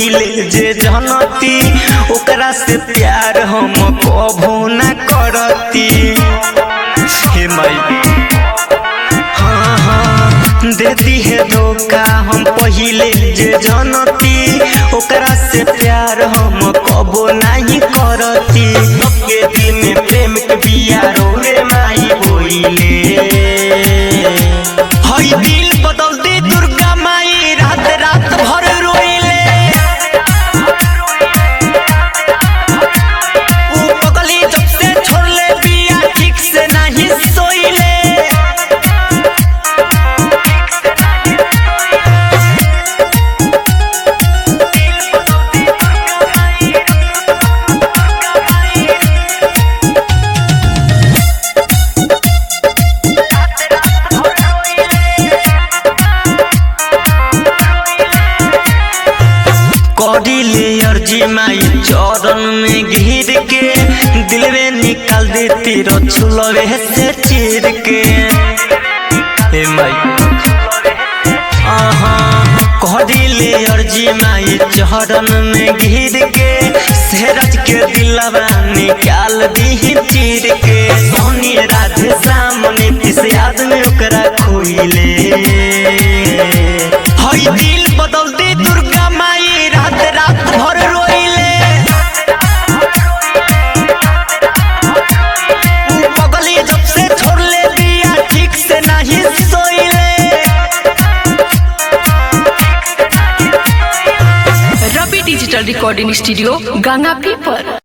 पहिले जे जनती ओकरा से प्यार हम कभो न करती हे माई हाँ हाँ देती है धोखा हम पहिले जे जनती ओकरा से प्यार हम कबो नहीं करती सबके दिल में प्रेम के बिया रोए माई बोइले हई दिल बदल दे दुर्गा माई रात रात भर रोइले ऊ पगली जब से छोड़ले बिया ठीक से नहीं सोइले कौडिले अर्जी माई चरण में घिर के दिल में निकाल देती रछुलवे से चीर के हे माई आहा कौडिले अर्जी माई चरण में घिर के सेरज के दिलवा निकाल दी चीर के सोनी राधे सामने किस याद में ओकरा खोइले हई दिल बदल दे दुर्गा माई रात रात भर रोइले ऊ पगली जब से छोड़ले बिया ठीक से नहीं सोइले Ravi digital recording studio Ganga पीपर